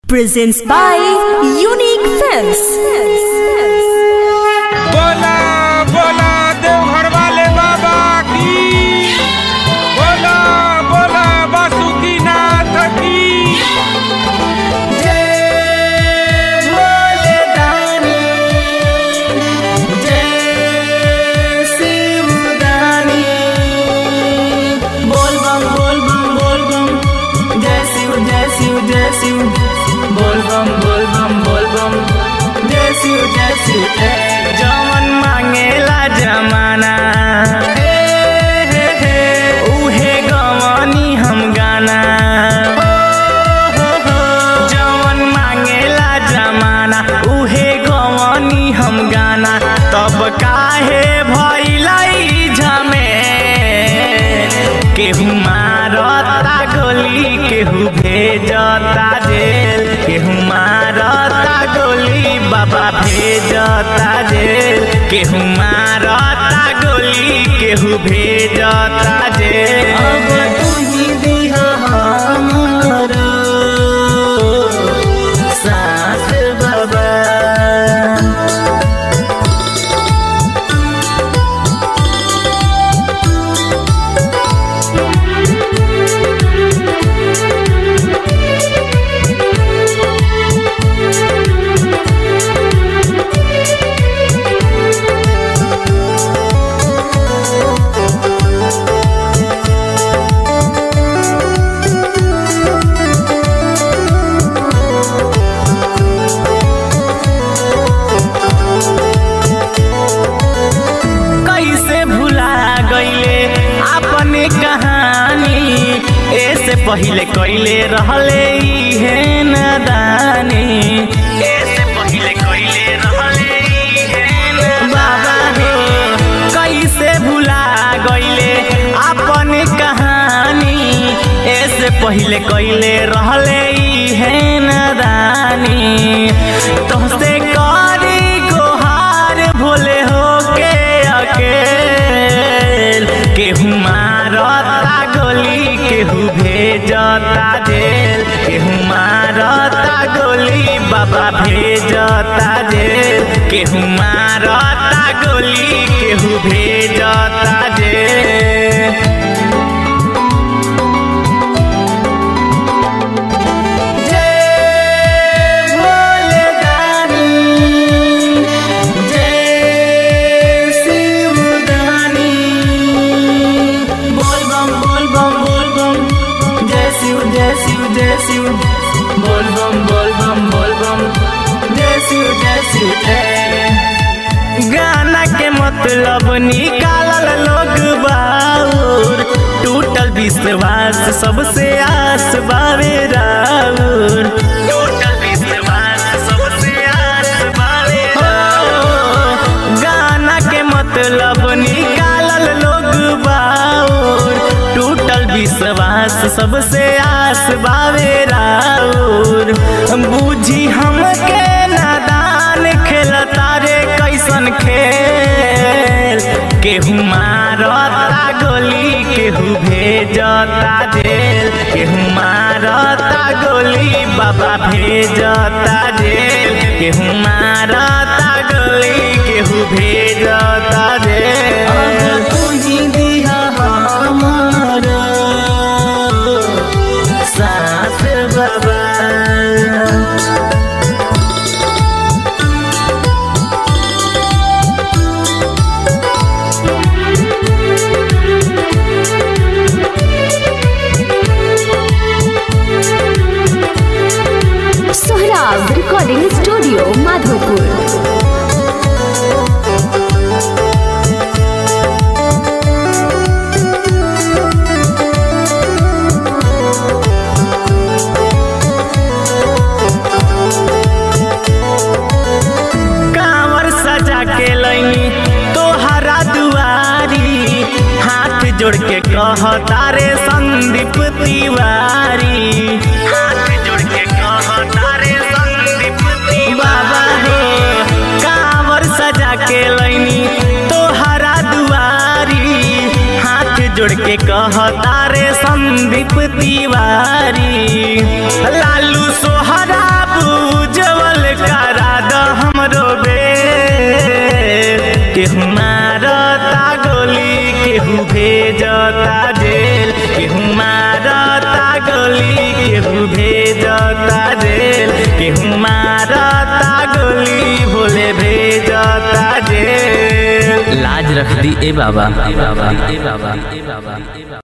presents by Unique Films. बोला बोला देवघर वाले बाबा की बोला बोला बासुकी नाथ की जय भोले दानी जय शिव दानी बोल बम बोल बम बोल बम जय शिव जय शिव जय शिव बोल बम बोल बम बोल बम जय शिव जय शिव जय जमन मांगेला जमाना हे हे हे उहे गवानी हम गाना जवन मांगेला जमाना उहे गवानी हम गाना तब काहे भइलाई झमे केहू मारता गोली केहू भेजता जेल केहू मारता गोली बाबा भेजता जेल केहू मारता गोली केहू भेजता जेल अब तू ही दिहा हमारो साथ बाबा कैसे भुला गईले अपने कहानी ऐसे पहले कैले रहले इहे नदानी ऐसे पहले कैले रहले इहे न- बाबा हो कैसे भुला गईले अपने कहानी ऐसे पहले कैले रहले इहे नदानी तोहसे करी गोहार भोले हो के अकेल केहू मारता गोली केहू भेजता जेल केहू मारता गोली बाबा भेजता जेल केहू मारता गोली केहू भेजता जेल जय भोले दानी जय शिव दानी बोल बम बोल बम बोल बम जय शिव जय शिव जय शिव बोल बम बोल बम बोल बम जय शिव जय शिव जय गाना के मतलब निकालल लोग बाउर टूटल विश्वास सबसे आस बावे राउर टूटल विश्वास सबसे आस बावे राउर गाना के मतलब निकालल लोग बाउर टूटल विश्वास सबसे आस बावे राउर बूझी हमके नादान खेलता रे कैसन खेल केहू मारता गोली केहू भेजता जेल केहू मारता गोली बाबा भेजता जेल केहू मारता गोली केहू भेजता जेल तू ही दिया हमारा साथ बाबा Sohrab Recording Studio, Madhopur. कांवर सजा के लई तोहरा दुआरी हाथ जोड़ के कहता रे संदीप तिवारी हाथ जोड़ के कहता रे संदीप तिवारी बाबा हो कांवर सजा के लईनी तोहरा दुआरी हाथ जोड़ के कहता रे संदीप तिवारी लालू सोहरा केहू मारता गोली केहू भेजता जेल केहू मारता गोली केहू भेजता जेल केहू मारता गोली भोले भेजता जेल लाज रख दी ए बाबा ए बाबा ए बाबा ए बाबा